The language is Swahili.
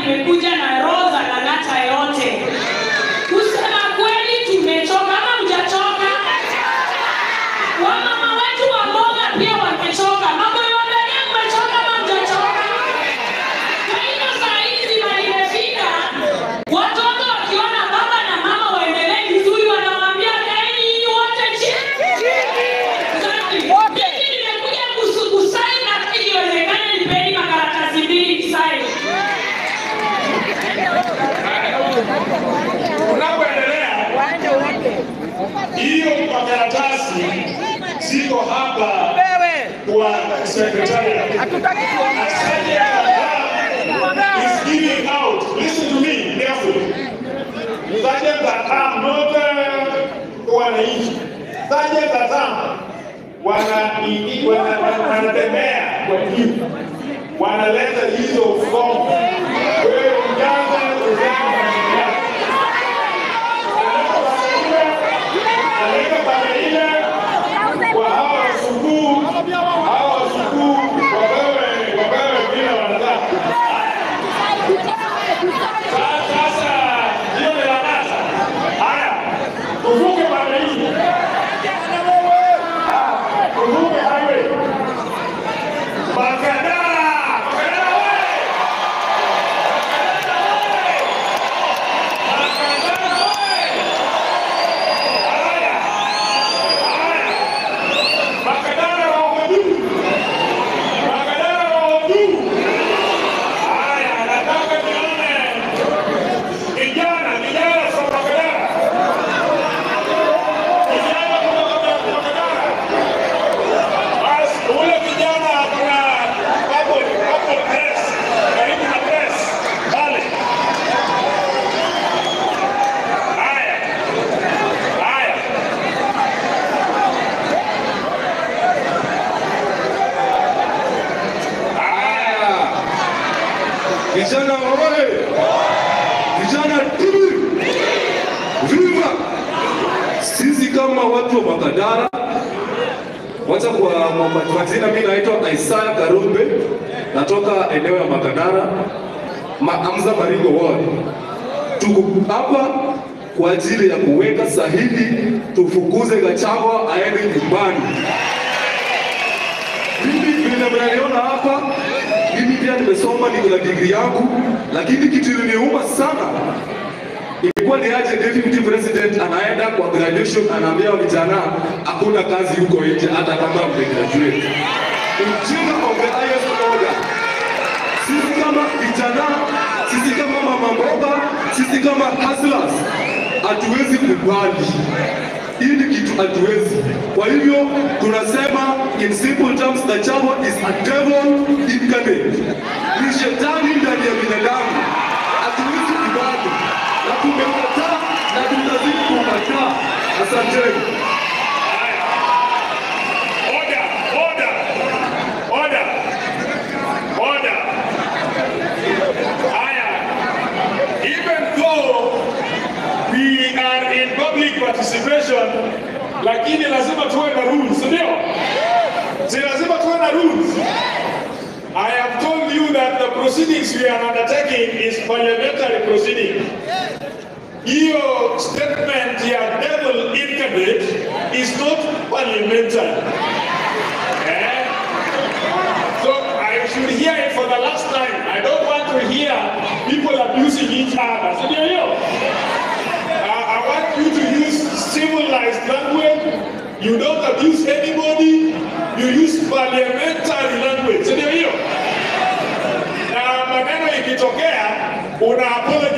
nimekuja na roho za Lang'ata yote. Kusema kweli tumechoka ama mjachoka? Wamama wetu wa mboga pia wamechoka. Mambo yote ni mmechoka ama mjachoka? Kwa hiyo saa hizi mali imefika, watoto wakiona baba na mama waendelee vizuri, wanawaambia kaeni nyinyi wote chini. Mimi nimekuja kusu- kusaini na kama ikiwezekana nipeni makaratasi mbili nisaini. Unapoendelea hiyo makaratasi ziko hapa kwa sekretari. is giving out. Listen to me carefully. Sergeant Atam, not uh, wananchi. Sergeant Atam wana wana- wana- wanatembea kwa juu, wanaleta hizo fomu. Wewe ujaza ujaza Analeta pale ile kwa hawa wasukuu, hawa wasukuu wapewe wapewe vile wanataka. Sasa hiyo ni Lang'ata. Haya, tuvuke pande hii. Tuvuke highway. Makadara! Makadara wewe! Makadara wewe! Haya, haya. Makadara wako juu. Makadara wako juu. Haya, nataka nione Vijana, vijana from Makadara. Vijana kutoka Makadara. Basi, ule kijana kuna bubble, bubble press, karibu na press, pale. Haya, haya. Haya. Vijana oye! Vijana timu! Viva! Sisi kama watu wa Makadara, wacha kwa kwa majina, mimi naitwa Isaya Karumbe, natoka eneo ya Makadara, Maamza Maringo Ward. Tuko hapa kwa ajili ya kuweka sahihi tufukuze Gachagua aende nyumbani. Mimi vile mnaniona hapa, mimi pia nimesoma, niko na degree yangu, lakini kitu iliniuma sana ilikuwa ni aje deputy president anaenda kwa graduation, anaambia vijana hakuna kazi huko nje, hata kama mmegraduate. Ujinga of the highest order. Sisi kama vijana, sisi kama mama mboga, sisi kama hustlers hatuwezi kubali hii ni kitu hatuwezi. Kwa hivyo tunasema in simple terms, Gachagua is a devil incarnate, ni shetani ndani ya binadamu. Hatuwezi kubali na tumekataa na tutazidi kukataa. Asanteni. Order, order, order, order. Haya, even though we are in public participation, lakini lazima tuwe na rules, ndio? Si lazima tuwe na rules. I have told you that the proceedings we are undertaking is parliamentary proceeding. Hiyo statement ya devil incarnate is not parliamentary. Eh? So I should hear it for the last time. I don't want to hear people abusing each other. So there you go. Uh, I want you to use civilized language. You don't abuse anybody. You use parliamentary language. So there you go. Na maneno ikitokea una apologize